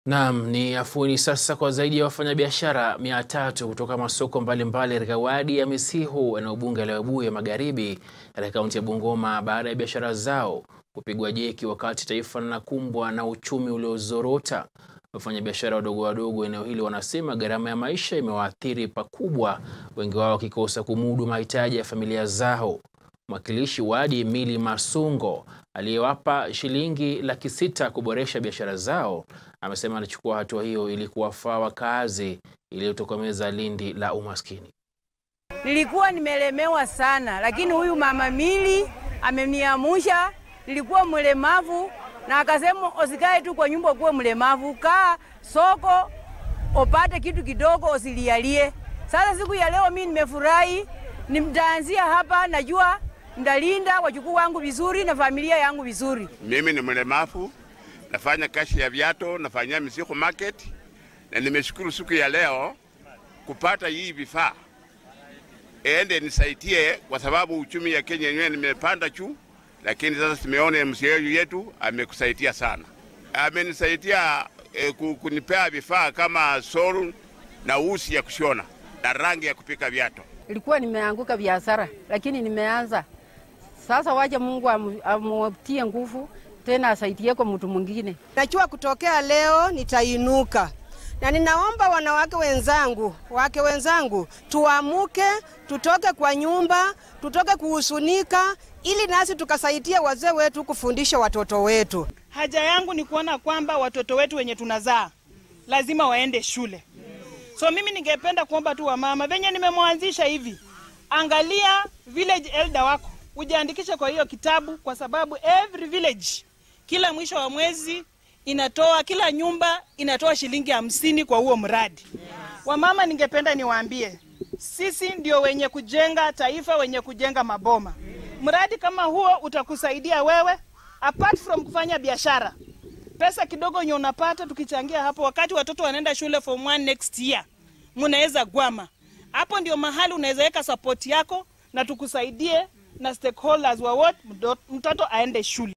Naam, ni afueni sasa kwa zaidi ya wafanyabiashara mia tatu kutoka masoko mbalimbali katika wadi ya Misihu eneo bunge la Webuye Magharibi katika kaunti ya Bungoma baada ya biashara zao kupigwa jeki wakati taifa linakumbwa na uchumi uliozorota. Wafanyabiashara wadogo wadogo eneo hili wanasema gharama ya maisha imewaathiri pakubwa, wengi wao wakikosa kumudu mahitaji ya familia zao. Mwakilishi wadi Emily Masungo aliyewapa shilingi laki sita kuboresha biashara zao amesema anachukua hatua hiyo ili kuwafaa wakaazi ili kutokomeza lindi la umaskini. Nilikuwa nimelemewa sana, lakini huyu mama Mili ameniamusha. Nilikuwa mlemavu na akasema usikae tu kwa nyumba kuwa mlemavu, kaa soko upate kitu kidogo, usilialie. Sasa siku ya leo mimi nimefurahi, nimtaanzia hapa, najua ndalinda wajukuu wangu vizuri na familia yangu vizuri. Mimi ni mlemavu, nafanya kazi ya viato, nafanyia Misihu market, na nimeshukuru siku ya leo kupata hii vifaa ende nisaidie, kwa sababu uchumi ya Kenya yenyewe nimepanda juu, lakini sasa tumeona MCA yetu amekusaidia sana, amenisaidia eh, kunipea vifaa kama soru na usi ya kushona na rangi ya kupika viato. Ilikuwa nimeanguka biashara, lakini nimeanza sasa. Waje Mungu amutie nguvu tena asaidie kwa mtu mwingine. Najua kutokea leo nitainuka, na ninaomba wanawake wenzangu, wake wenzangu, tuamuke, tutoke kwa nyumba, tutoke kuhusunika, ili nasi tukasaidia wazee wetu kufundisha watoto wetu. Haja yangu ni kuona kwamba watoto wetu wenye tunazaa lazima waende shule. So mimi ningependa kuomba tu wamama, venye nimemwanzisha hivi, angalia village elder wako ujiandikishe kwa hiyo kitabu, kwa sababu every village kila mwisho wa mwezi inatoa, kila nyumba inatoa shilingi hamsini kwa huo mradi. Wamama, ningependa niwaambie, sisi ndio wenye kujenga taifa, wenye kujenga maboma. Mradi kama huo utakusaidia wewe, apart from kufanya biashara. Pesa kidogo yenye unapata tukichangia hapo, wakati watoto wanaenda shule form 1 next year, mnaweza gwama hapo. Ndio mahali unaweza weka support yako na tukusaidie na stakeholders wa what mtoto aende shule.